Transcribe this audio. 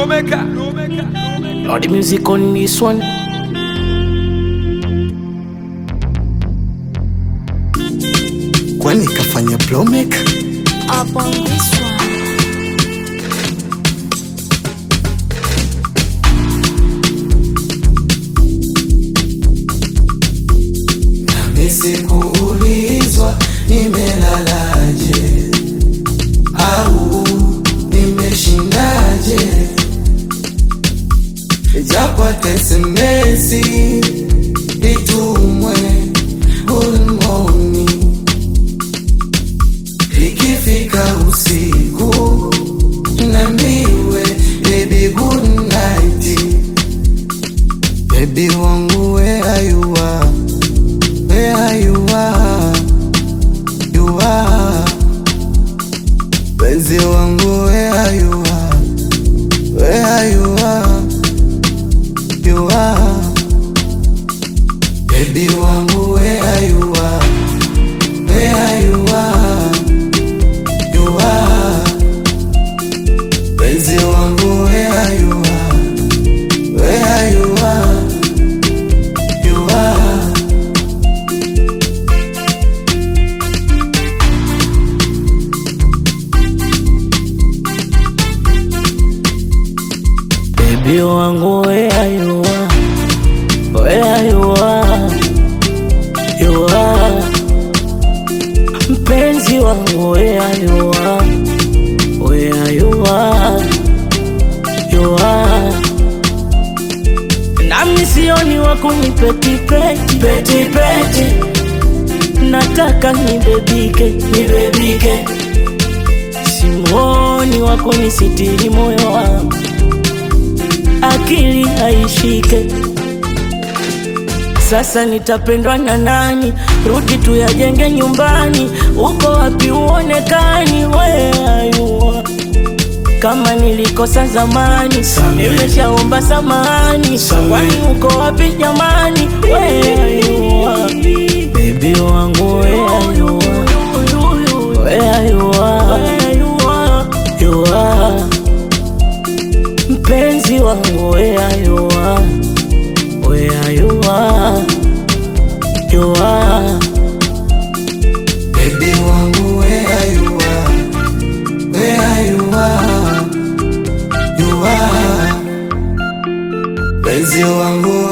Lawmaker. Lord, the music on this one. kwani kafanya blowmaker up on this one. nisikuulizwa nimelalaje au nimeshindaje japo tesemesi itumwe hulmoni ikifika usiku nambiwe baby good night baby wangu where are you are where you are, you are. Penzi wangu where you are, where you are, you are. Baby wangu where you are, where you are, you are. Penzi wangu where you are, where you are, you are. Baby wangu where you are, where you are, you are. Mpenzi wangu where you are, where you are, you are. Nami sioni wa kunipetipeti petipeti, nataka nibebike nibebike, simuoni wa kunisitiri moyo wangu akili haishike. Sasa nitapendwa na nani? Rudi tuyajenge nyumbani. Uko wapi uonekani? Where are you are? Kama nilikosa zamani, nimeshaomba samahani. Kwani uko wapi jamani? Where are you are? Baby wangu where are you are? Where are you are? You are mpenzi wangu where you are, where you are, you are. Baby wangu where you are, where you are, you are. Penzi wangu